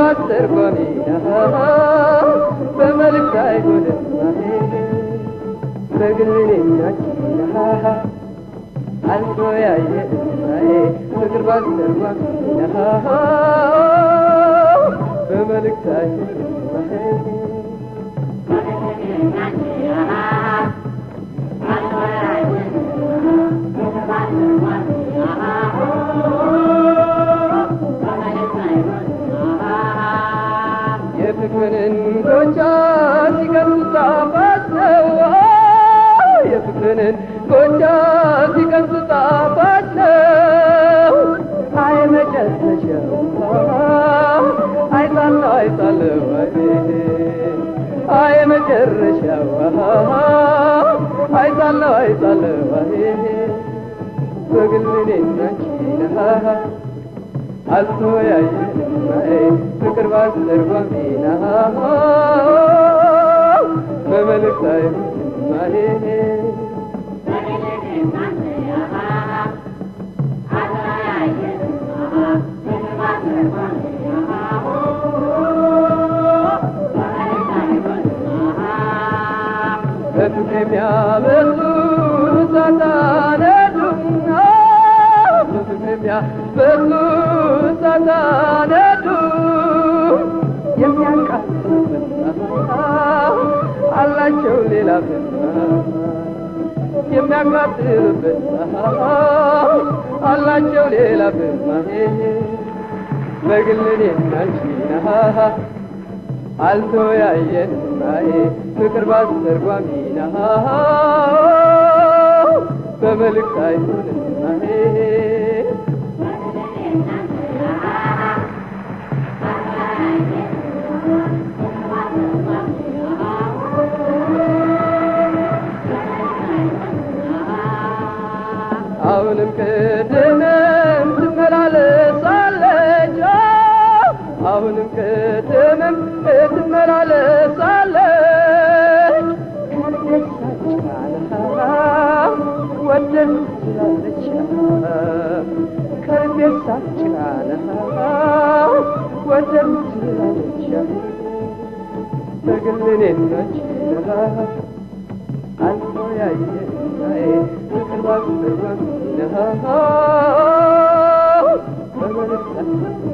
ባስተርጓሚ በመልእክት አይሆንም በግል እኔናችን አልተወያየ ፍቅር ባስተርጓሚ በመልእክት አይሆንም የፍቅርን ጎቻ ሲቀምሱ ጣፋጭ ነው። የፍቅርን ጎቻ ሲቀምሱ ጣፋጭ ነው። አይ መጨረሻው አይጣለው አይጣለው አይ መጨረሻው አይጣለው አይጣለው በግል እኔና አንቺ አልተወያየንም ፍቅር ባስተርጓሚና በመልእክት አይሆንም በፍቅር የሚያበሱ ሳታነዱና በፍቅር የሚያበሱ ሳታነዱ የሚያቃጥሉበት አላቸው ሌላ የሚያቃጥሉበት አላቸው ሌላ በግል እኔና አንቺ አልተወያየንም ፍቅር ባስተርጓሚና በመልእክት አይሆንም አሁንም ቅድምም ትመላለሳለች አሁንም ቅድምም ትመላለሳለች ወደን ትላለች ከልቤ ሳጭናለ ወደን ትላለች በግል እኔናች አልተወያየን ፍቅር ባስተርጓሚ በመልእክት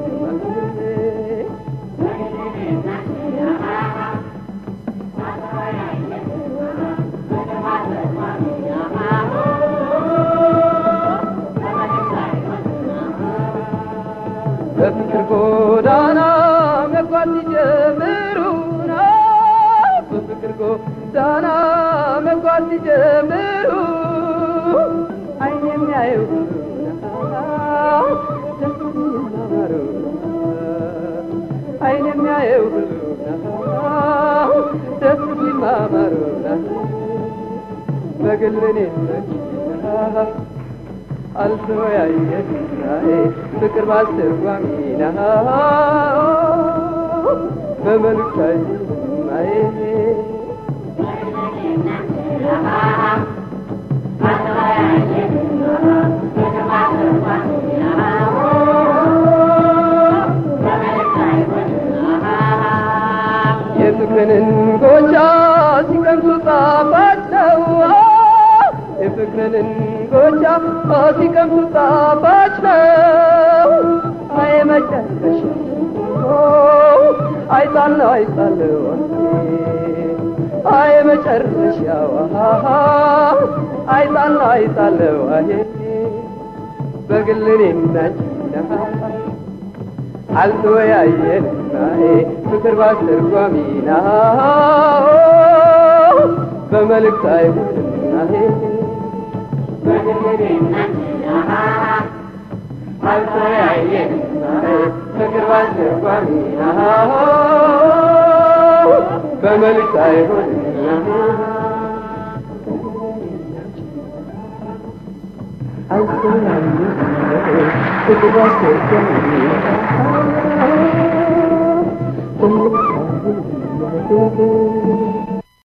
በፍቅር ጎዳና መጓዝ ሲጀምሩና በፍቅር ጎዳና መጓዝ ሲጀምሩ አይን የሚያየው ደስ የሚማሩ አይን የሚያየው ደስ የሚማማሩ በግል እኔነች አልተወያየናዬ ፍቅር ባስተርጓሚና በመልእክት አይናዬ የፍቅርን ጎቻ ሲቀምሱ ጣፋጭ ነው የፍቅርን ጎቻ ሲቀምሱ ጣፋጭ ነው። አይ መጨረሻ አይጣለው አይጣለው አይ መጨረሻው አይጣለው አይጣለው አይ በግል እኔና አንቺ አልተወያየንም ፍቅር ባስተርጓሚና በመልእክት አይሆንም አልተወያየንም ፍቅር ባስተርጓሚና በመልእክት አይሆንም አልተወያየንም ፍቅር ባስተርጓሚና በመልእክት አይሆንም